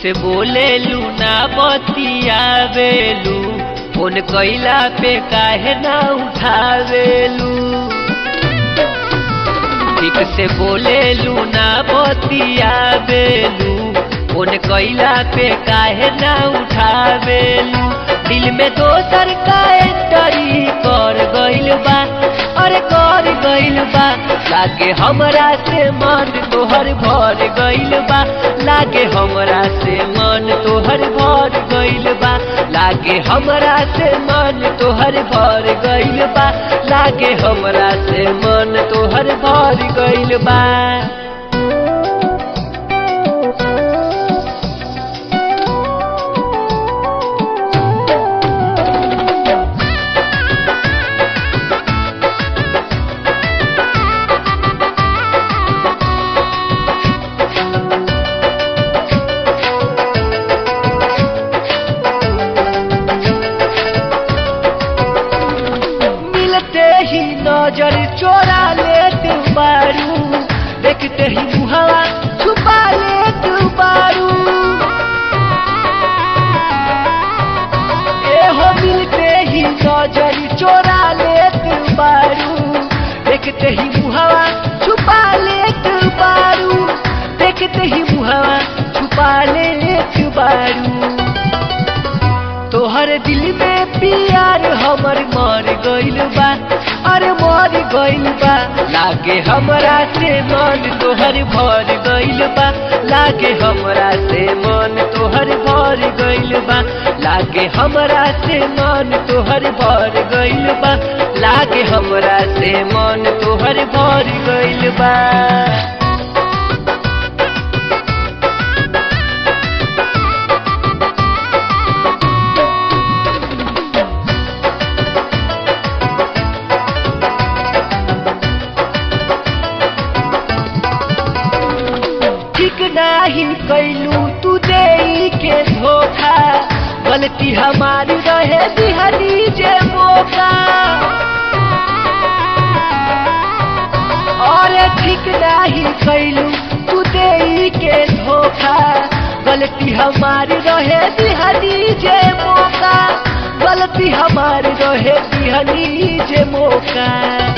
से बोलेलू ना बतियावेलू फोन कैला पे काहे ना उठावेलू ठीक से बोलेलू ना बतियावेलू फोन कैला पे काहे ना उठावेलू दिल में दोसर का एंटरी कर गइल बा अरे कर गइल बा लागे हमरा से मन तोहर भर गइल बा लागे हमरा से मन तोहर भर गइल बा लागे हमरा से मन तोहर भर गइल बा लागे हमरा से मन तोहर भर गइल बा मिलते ही नजर चोरा लेते बारू देखते ही मुहावा छुपा लेते बारू ए हो मिलते ही नजर चोरा लेते बारू देखते ही मुहावा छुपा लेते बारू देखते ही मुहावा छुपा लेते बारू तोहर दिल में प्यार हमर मर गइल बा अरे मर गइल बा लागे हमरा से मन तोहर भर गइल बा लागे हमरा से मन तोहर भर गइल बा लागे हमरा से मन तोहर भर गइल बा लागे हमरा से मन तोहर भर गइल बा ठीक नाही कैलू तू दे के धोखा गलती हमारी रहे दिहली जे मौका और ठीक नाही कैलू तू दे के धोखा गलती हमारी रहे दिहली जे मौका गलती हमारी रहे दिहली जे मौका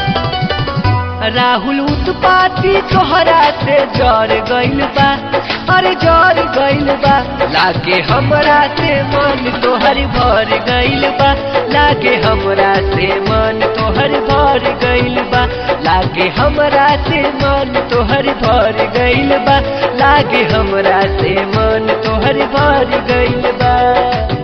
राहुल उत्पाती तोहरा से जर गइल बा अरे जर गइल बा लागे हमरा से मन तोहर भर गइल बा लागे हमरा से मन तोहर भर गइल बा लागे हमरा से मन तोहर भर गइल बा लागे हमरा से मन तोहर भर गइल बा